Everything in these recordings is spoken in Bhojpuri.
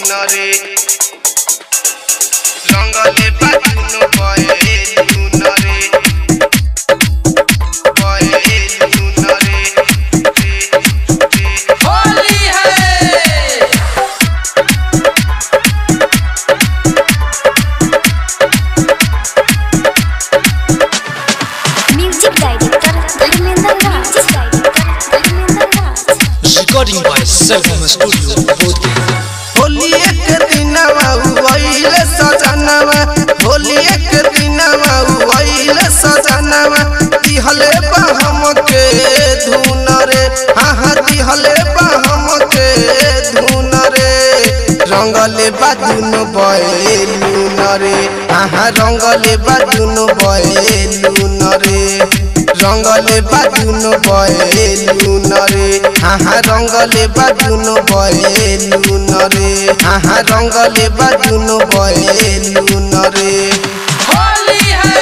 রে রঙ্গলে বাজুনো বয়ে লুন রে বয়ে লুন রে होली है music director Dharmendra Raj Dharmendra Raj Recording by Selvam Studio, Bodhi. Holi एक दिनवा उइले सजनवा होली एक दिनवा उइले सजनवा दिहले बहम के धुन रे हाँ हाँ दिहले बहम के धुन रे रंगले बाजुन बयलुन रे हाँ हाँ रंगले बाजुन बयलुन रे रंगले बाजुन बयलुन रे हाँ हाँ रंगले बाजुन बयलुन रे हाँ हाँ रंगले बाजुन बयलुन रे होली है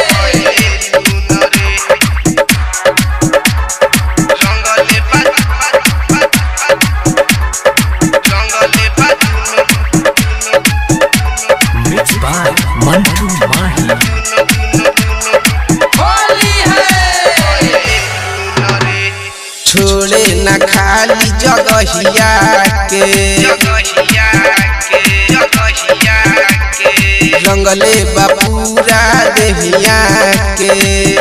रंगले रंगले Mixed by Mantu Mahi. Holi है छोड़े न खाली जगहिया के रंगले बापूरा देहिया के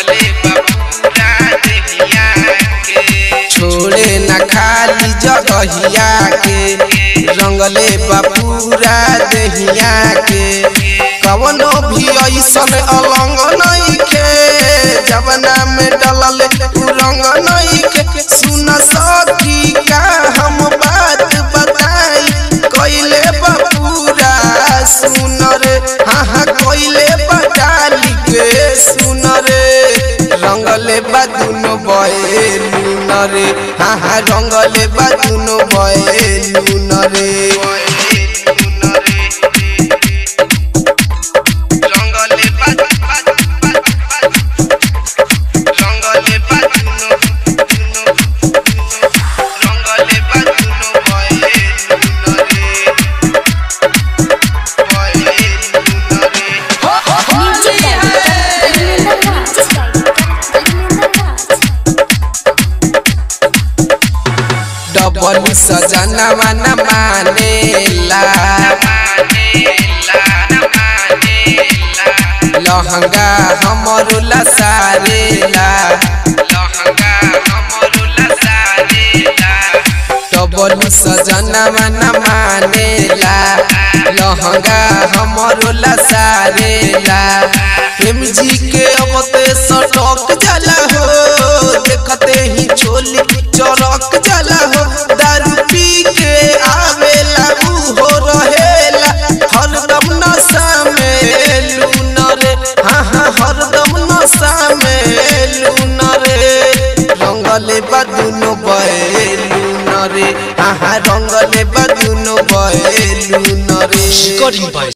छोड़े न खाली जगहिया के रंगले बापूरा देहिया के कवनो भी ऐसन अलंग नहीं के जवना में डलल उ रंग नहीं के सुन सखी का हम बात बताई कइले बापूरा सुन रे हाँ हाँ कइले बटाली के सुन रे रंगले बादुनो बयलुन रे हाँ हाँ रंगले बादुनो बयलुन रे रंगले रंगले रंगले बादुनो बयलुन रे बयलुन रे music director Dharmendra Raj Dharmendra Raj double सजनवा न मानेला लहंगा हमर लसारेला डबल सजनवा न मानेला लहंगा हमर लसारेला प्रेम जी के अब ते सटक जाला हो देखते ही छोली चरक जाला हो दारू पी के आवेला उ हो रहेला हरदम नशा में लून रे हाँ हाँ हरदम नशा में लून रे रंगले बदुनो बयलून रे हाँ हाँ रंगले बदुनो बयलून रे Recording by